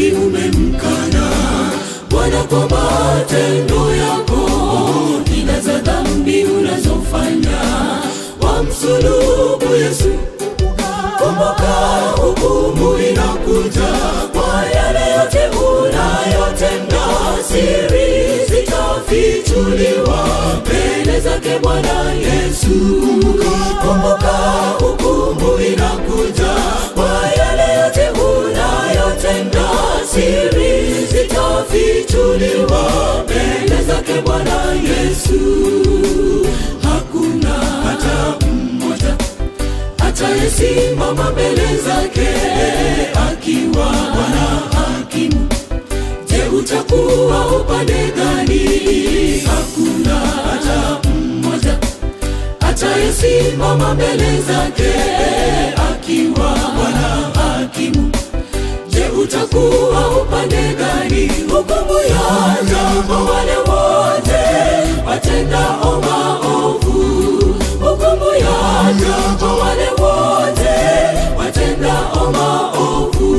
dhambi umemkana Bwana kwa matendo yako, ila za dhambi unazofanya wamsulubu Yesu. Kumbuka hukumu inakuja kwa yale yote unayotenda, siri zitafichuliwa mbele zake Bwana Yesu. Kumbuka hukumu inakuja kwa yale yote unayotenda, siri zitafichuliwa mbele zake Bwana Yesu. Hakuna hata mmoja atayesimama mbele zake akiwa Bwana hakimu. Je, utakuwa upande gani? Hakuna hata mmoja atayesimama mbele zake akiwa Bwana hakimu. Je, utakuwa upande gani? Hukumu yaja kwa wale wote watendao maovu. Hukumu yaja kwa wale wote watendao maovu.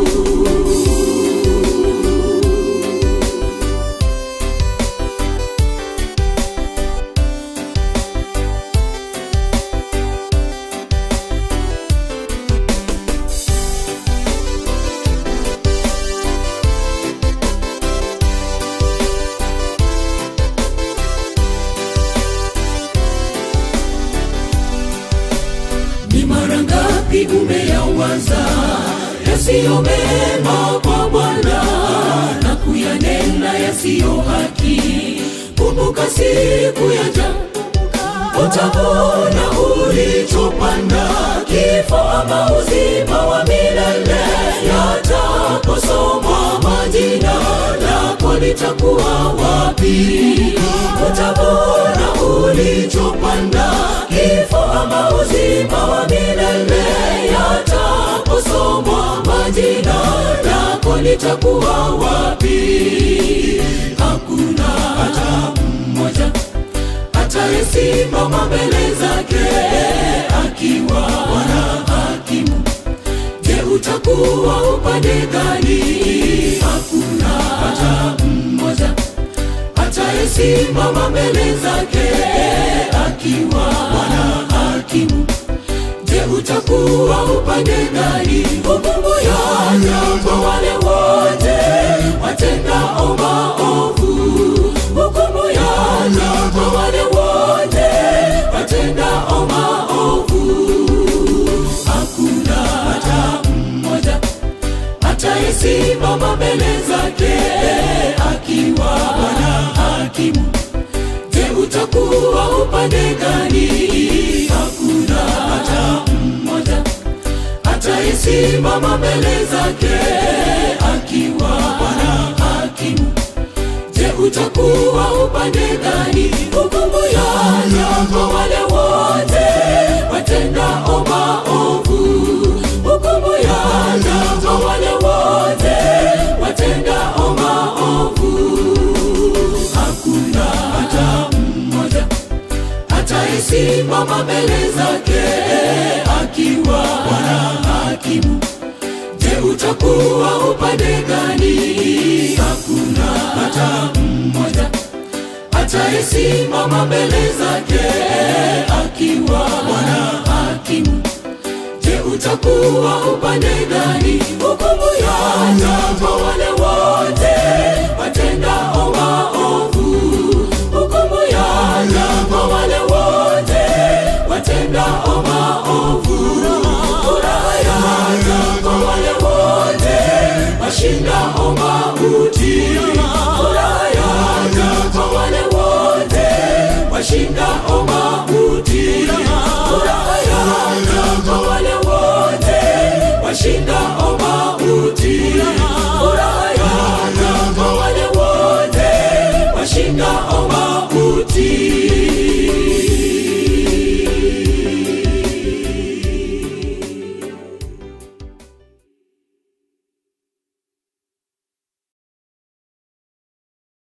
Ni mara ngapi umeyawaza yasiyo mema kwa Bwana na kuyanena yasiyo haki? Kumbuka siku yaja, utavuna ulichopanda. Kifo ama uzima wa milele yataposomwa majina lako litakuwa wapi? Utavuna ulichopanda. Kifo ama uzima wa milele yataposomwa majina lako litakuwa wapi? Hakuna hata mmoja atayesimama mbele zake akiwa Bwana hakimu. Je, utakuwa upande gani? Hakuna hata mmoja atayesimama mbele zake akiwa Bwana hakimu. Je, utakuwa upande gani? Hukumu yaja kwa wale wote watendao maovu. Hukumu yaja kwa wale wote watendao maovu. Hakuna hata mmoja atayesimama mbele zake akiwa Bwana hakimu. Je, utakuwa upande gani? Hakuna hata mmoja atayesimama mbele zake akiwa Bwana hakimu. Je, utakuwa upande gani? Hukumu yaja kwa wale wote watendao maovu. Hukumu yaja kwa wale wote watendao maovu. Hakuna hata mmoja atayesimama mbele zake akiwa Bwana hakimu. Je, utakuwa upande gani? Hakuna hata mmoja atayesimama mbele zake akiwa Bwana hakimu. Je, utakuwa upande gani? Hukumu yaja kwa wale wote watendao maovu. Hukumu yaja kwa wale wote watendao maovu. Furaha yaja kwa wale wote washindao mauti. Furaha yaja kwa wale wote washindao mauti.